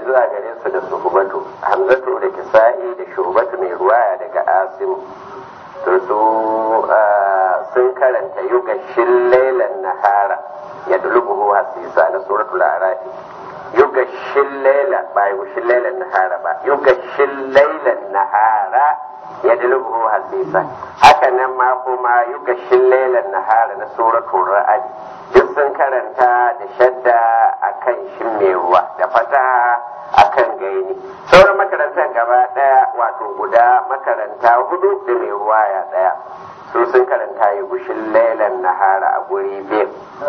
zuwa gare su da suhubatu hamzatu da kisa'i da shubatu mai ruwaya daga asimu to su sun karanta yugashin lailan nahara ya dulubuhu hasisa na suratul arafi yugashin laila ba yugashin lailan nahara ba yugashin lailan nahara ya dulubuhu hasisa haka nan ma kuma yugashin lailan nahara na suratul ra'ad duk sun karanta da shadda akan shin mai ruwa da fata akan gaini sauran makarantar gaba daya wato guda makaranta hudu da mai ruwa ya daya su sun karanta yi gushin lailan nahara a guri biyu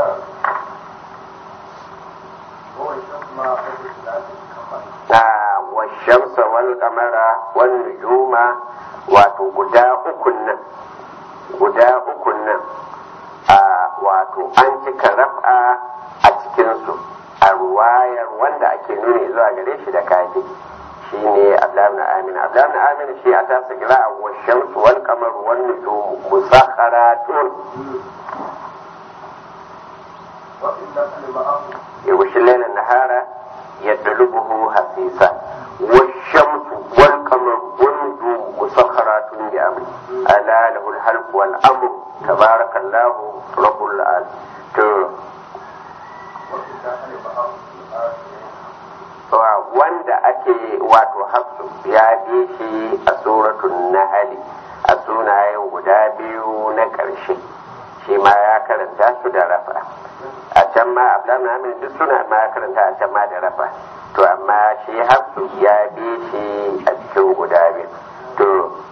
na washamsa wal kamara wal nujuma wato guda ukun nan guda ukun nan a wato an cika raf'a a cikinsu a ruwayar wanda ake nuni zuwa gare shi da kaji shi ne abdullahi amin abdullahi amin shi a tasa kira a washamsu wal kamar wal nujum musakharatun يغشي الليل النهار يدلبه حسيسا والشمس والقمر والنجوم مسخرات بأمره ألا له الخلق والأمر تبارك الله رب العالمين wanda ake wato hafsu ya bi shi a suratun nahali a sunayen guda biyu na ƙarshe shi ma ya karanta su da rafa a can ma abdullahi amin duk suna ma ya karanta a can ma da rafa to amma shi hafsu ya bi shi a cikin guda biyu to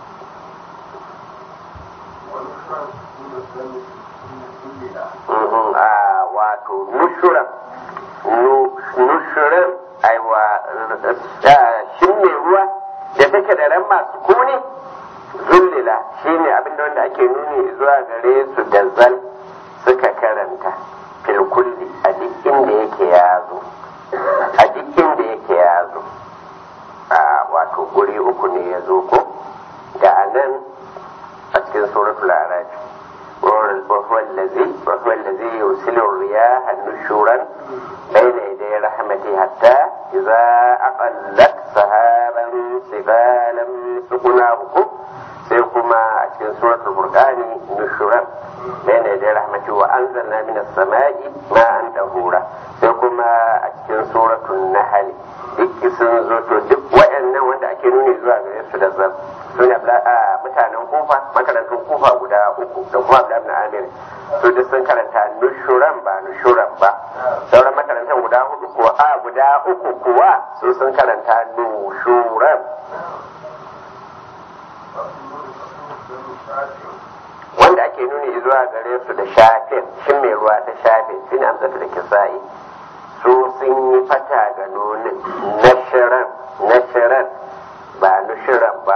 a wato nushuran nushuran aiwa shin mai ruwa da take da ran masu kuni zullila shine abinda wanda ake nuni zuwa gare su da zal suka karanta filkulli a duk inda yake ya zo a duk inda yake ya zo a wato guri uku ne ya zo ko da a nan a cikin suratul arafi وهو الذي وهو الذي يرسل الرياح نشورا بين يدي رحمته حتى إذا أقلت سحابا سبالا سقناه سيكما أشكن سورة البرقان نشورا بين يدي رحمته وأنزلنا من السماء ماء طهورا سيكما أشكن سورة النحل duk sun zo to duk waɗannan wanda ake nuni zuwa gare su da zan su ne mutanen kufa makarantun kufa guda uku da kuma abu na amir su duk sun karanta nushuran ba nushuran ba sauran makarantar guda hudu kuwa a guda uku kuwa su sun karanta nushuran wanda ake nuni zuwa gare su da shafin shin mai ruwa ta shafin shi ne amsatu da kisa'i su sun yi fata ga nunin nashiran nashiran ba nushiran ba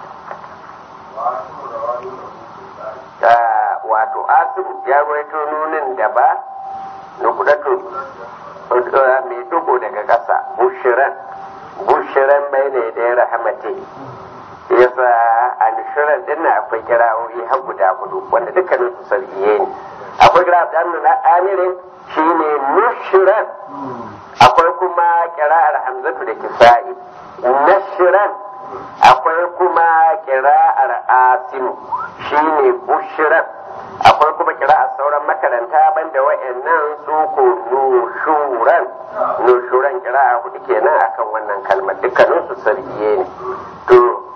wato asim ya gwaito nunin da ba nukudatu mai dugo daga ƙasa bushiran bushiran bai ne da ya rahamate yasa a nushiran din na akwai kirawoyi har guda hudu wanda dukkanin su sarkiye ne akwai kira da na amirin shi ne nushiran akwai kuma kira'ar hamzatu da kisa'i nashiran akwai kuma kira'ar asimu shi ne bushiran akwai kuma kira'ar sauran makaranta banda wa'annan su ko nushuran nushuran kira'a hudu kenan akan wannan kalmar dukkanin su sarkiye ne to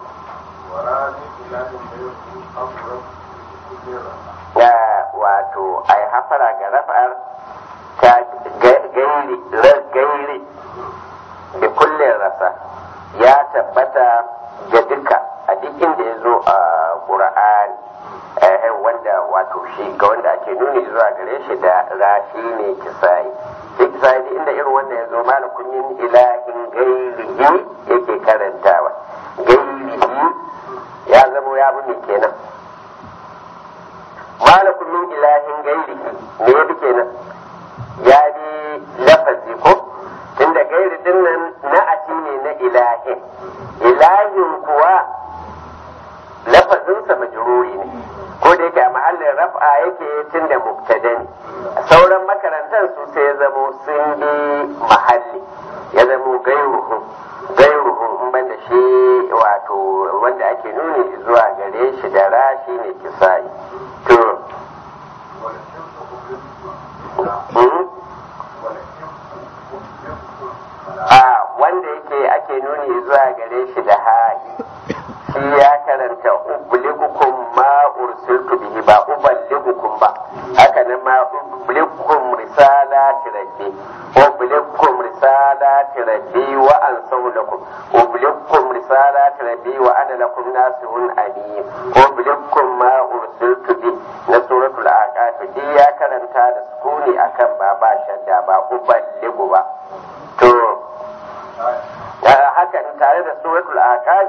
wato ai hafara ga rafa'ar ta gairi gairi da kullum rasa ya tabbata ga duka a duk inda ya zo a ƙura'ani wanda wato shi ga wanda ake nuni zuwa gare shi da rashi ne kisayi shi kisayi da inda irin wanda ya zo malakun yin ilahin gairihi yake karantawa gairihi ya zamo ya bi kenan malakun min ilahin gairihi me ya bi kenan ya bi lafazi ko tunda gairi din nan na'ati ne na ilahin ilahin kuwa lafazinsa majruri ne ko da yake a mahallin raf'a yake tunda mubtada ne sauran makarantar su sai ya zamo sun bi mahalli ya zamo gairuhu gairuhu in ban da shi wato wanda ake nuni zuwa gare shi da ra shi ne kisa'i to a wanda yake ake nuni zuwa gare shi da ha'i shi ya karanta ubligukum ma ursiltu bihi ba uballigukum ba haka nan ma ubligukum risalati rabbi ubligukum risalati rabbi wa ansahu lakum ubligukum risalati rabbi wa ana lakum nasihun alim ubligukum ma ursiltu bi na suratul aqaf duk ya karanta da sukuni akan ba ba shadda ba uballigu ba to haka tare da suratul aqaf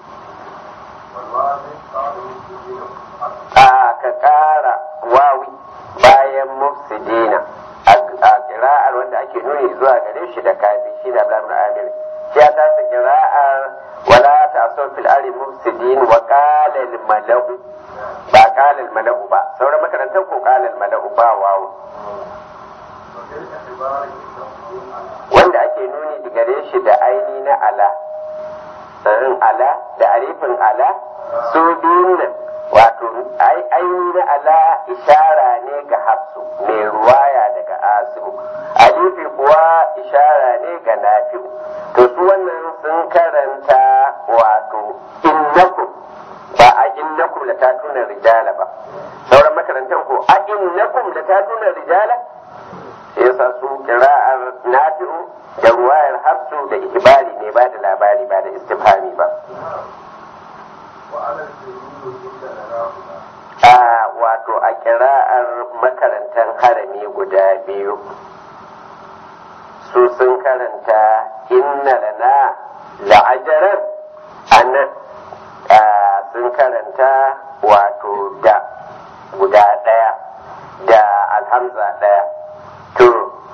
a ka ƙara wawi bayan mufsidina a kira'ar wanda ake nuni zuwa gare shi da kafi shi da abdullahi amir shi ya tasa kira'ar wala ta so fil ari mufsidin wa qala al malau ba qala al malau ba sauran makarantar ko qala al malau ba wawu wanda ake nuni gare shi da aini na ala sanin ala da arifin ala su biyun nan wato aini na ala ishara ne ga hafsu mai ruwaya daga asibu alifi kuwa ishara ne ga nafi'u to su wannan sun karanta wato innakum ba a innakum da ta tuna rijala ba sauran makarantar ko a innakum da ta tuna rijala yasa su kira'ar nafi'u da ruwayar hafsu da ihbari ne ba da labari ba da istifhami ba a wato a kira'ar makarantar harami guda biyu su sun karanta inna lana la'ajarar anan sun karanta wato da guda ɗaya da alhamza ɗaya to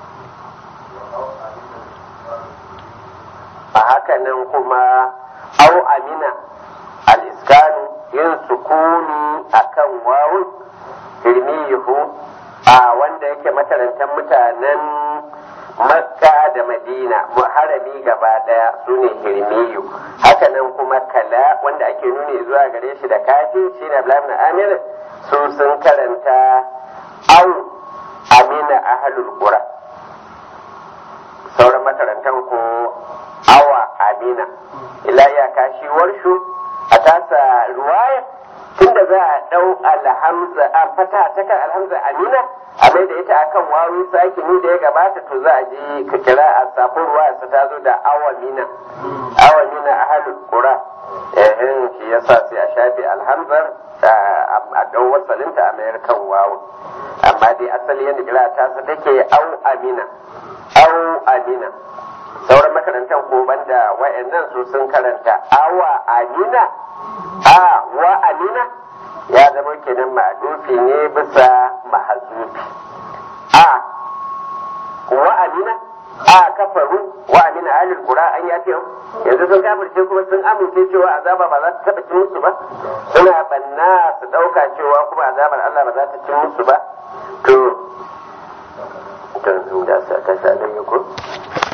a haka nan kuma au amina al-iskanu yin sukuni akan wawun hirmiyuhu a wanda yake makarantar mutanen makka da madina harami gaba daya su ne hirmiyu haka nan kuma kala wanda ake nuni zuwa gare shi da kafi shi na amir su sun karanta au amina ahlul qura sauran makarantar ko awa amina ila iyaka shi warshu a tasa ruwaya tunda za a dau alhamza a fata ta kan alhamza amina a mai da ita akan wawi sakini da ya gabata to za a ji ka kira a safin ruwa sa ta zo da awamina awamina ahlul qura eh shi yasa sai a shafi alhamzar a dau wasalinta a mayar kan wawu amma dai asali yadda kira ta sa take au amina au amina sauran makarantar ko banda wa'annan su sun karanta awa amina a wa amina ya zama kenan ma'adufi ne bisa mahazufi a wa amina a kafaru wa amina alil qura an ya yanzu sun kafirce kuma sun amince cewa azaba ba za ta taba cin musu ba suna banna su dauka cewa kuma azabar Allah ba za ta cin musu ba to to da sa ta sa da ko